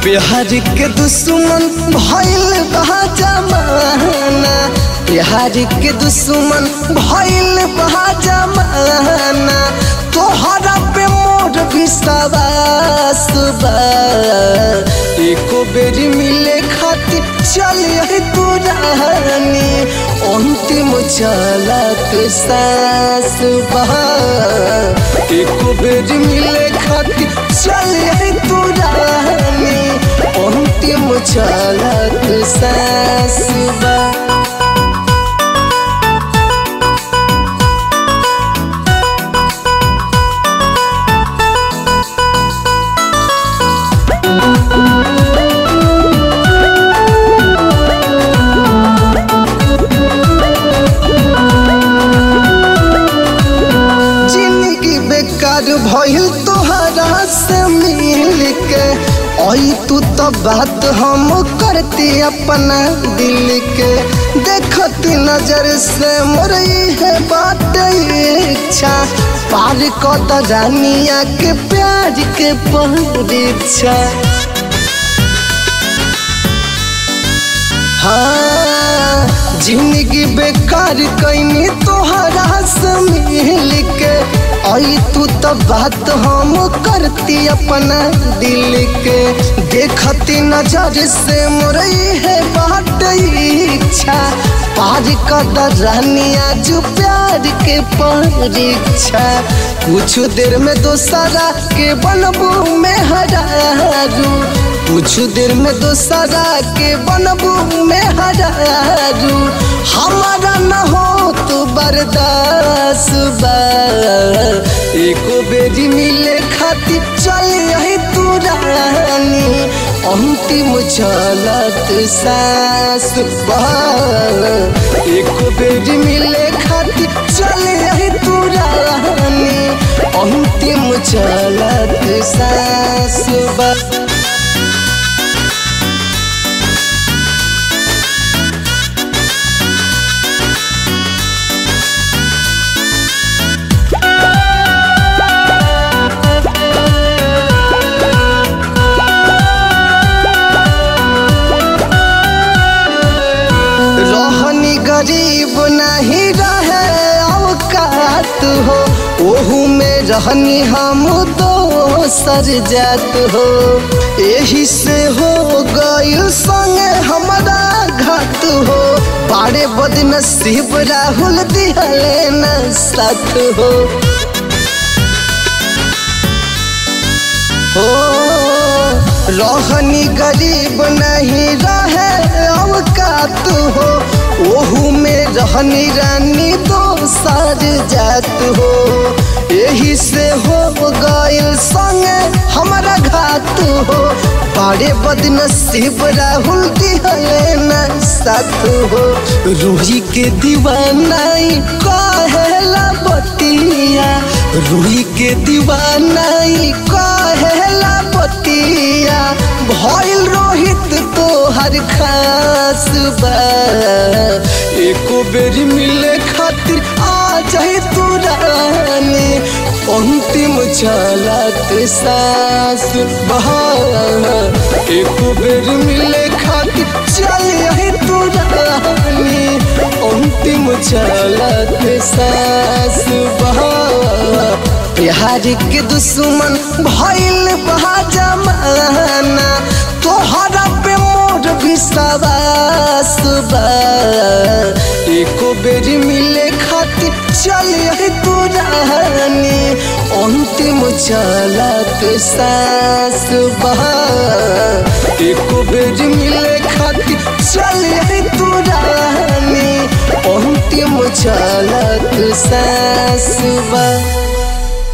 बिहार के दुश्मन भइल बा जमाना बिहार के दुश्मन भइल बा जमाना तोहरा पे मोर विश्वास बा एको बेरी मिले खातिर चलिए तू रानी अंतिम चलत सास बा एको बेरी मिले खातिर चलिए तू रानी अंतिम चलत सास बा जिंदगी बेकार भइल तोहरा से मिल के आई तू तो बात हम करती अपना दिल के देखती नजर से मोरई है बात इच्छा पार कत रानिया के प्यार के परीक्षा हाँ जिंदगी बेकार कैनी तोहरा से मिल के आई तू तो बात हम करती अपना दिल के देखती नजर से मोरई है बात इच्छा पार कर रानिया जो प्यार के परीक्षा कुछ देर में दोसरा के बनबू में हरारू कुछ देर में दोसरा के बनबू में हरारू हमारा न हो तो बर्दाश्त बा एको बेरी मिले खातिर चल यही तू रानी अंतिम चलत सास बा एको बेरी मिले खातिर चल यही तू रानी अंतिम चलत सास बा रहनी गरीब नहीं रहे औकात हो ओहू में रहनी हम दोसर जात हो यही से हो गइल संगे हमारा घात हो बारे बदनसीब राहुल दिहले न साथ हो हो रहनी गरीब नहीं रहे औकात हो ओहू में रहनी रानी दोसर जात हो यही से हो गइल संगे हमारा घात हो बड़े बदनसीब राहुल दिहले न साथ हो रूही के दीवानाई कहेला बतिया रूही के दीवानाई कहेला बतिया भइल रोहित तोहर खास बा एको बेरी मिले खातिर आ जाए तू रानी अंतिम चलत सास बहा एको बेरी मिले खातिर चल यही तू रानी अंतिम चलत सास बहा बिहार के दुश्मन भइल बा जमाना तोहरा पे मोर विश्वास बा एको बेरी मिले खातिर चल तू रानी अंतिम चलत सास बा एको बेरी मिले खातिर चल तू रानी अंतिम चलत सास बा